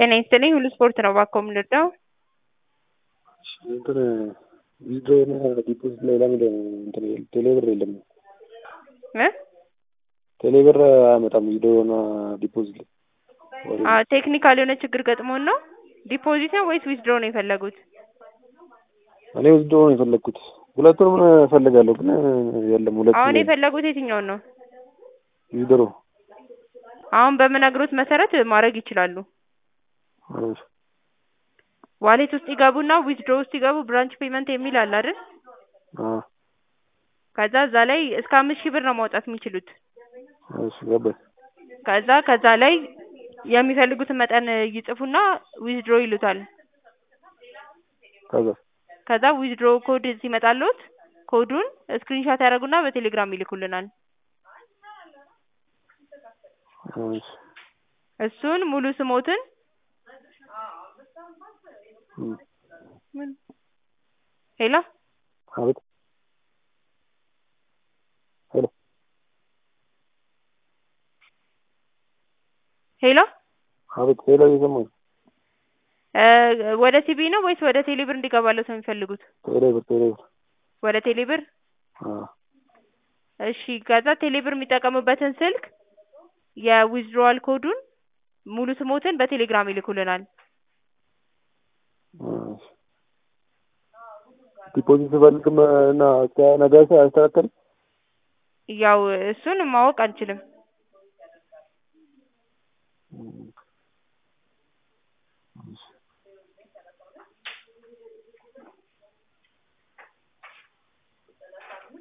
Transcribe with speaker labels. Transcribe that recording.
Speaker 1: ጤና ይስጥልኝ ሁሉ ስፖርት ነው እባክዎ የምንወደው
Speaker 2: እንትን ዊዝድሮውና ዲፖዚት ላይ ለምን እንትን ቴሌብር የለም?
Speaker 1: እ
Speaker 2: ቴሌብር አያመጣም ዊዝድሮውና ዲፖዚት ላይ
Speaker 1: አዎ ቴክኒካል የሆነ ችግር ገጥሞን ነው። ዲፖዚት ነው ወይስ ዊዝድሮ ነው የፈለጉት?
Speaker 2: እኔ ዊዝድሮ ነው የፈለግኩት። ሁለቱንም እፈልጋለሁ ግን የለም ሁለቱም
Speaker 1: አሁን
Speaker 2: የለም።
Speaker 1: የፈለጉት የትኛውን ነው?
Speaker 2: ዊዝድሮ
Speaker 1: አሁን በምነግሮት መሰረት ማድረግ ይችላሉ።
Speaker 2: እሺ
Speaker 1: ዋሌት ውስጥ ይገቡና ዊዝድሮ ውስጥ ይገቡ ብራንች ፔመንት የሚል አለ አይደል?
Speaker 2: አዎ
Speaker 1: ከዛ እዛ ላይ እስከ አምስት ሺህ ብር ነው ማውጣት የሚችሉት።
Speaker 2: እሺ ገባኝ።
Speaker 1: ከዛ ከዛ ላይ የሚፈልጉትን መጠን ይጽፉና ዊዝድሮ ይሉታል።
Speaker 2: ከዛ
Speaker 1: ከዛ ዊዝድሮ ኮድ ሲመጣልዎት ኮዱን ስክሪንሻት ያደርጉና በቴሌግራም ይልኩልናል።
Speaker 2: እሺ
Speaker 1: እሱን ሙሉ ስሞትን
Speaker 2: እም
Speaker 1: ምን ሄሎ
Speaker 2: አቤት ሄሎ
Speaker 1: ሄሎ
Speaker 2: አቤት ሄሎ እየሰማሁኝ
Speaker 1: እ ወደ ሲቢ ነው ወይስ ወደ ቴሌብር እንዲገባልዎት ነው የሚፈልጉት?
Speaker 2: ቴሌብር ቴሌብር
Speaker 1: ወደ ቴሌብር
Speaker 2: አዎ
Speaker 1: እሺ ከዛ ቴሌብር የሚጠቀሙበትን ስልክ የዊዝድሮዋል ኮዱን ሙሉ ስሞትን በቴሌግራም ይልኩልናል።
Speaker 2: እሺ ዲፖዚት ስፈልግም እና እስከ ነገ አይስተካከልም?
Speaker 1: ያው እሱን ማወቅ አንችልም።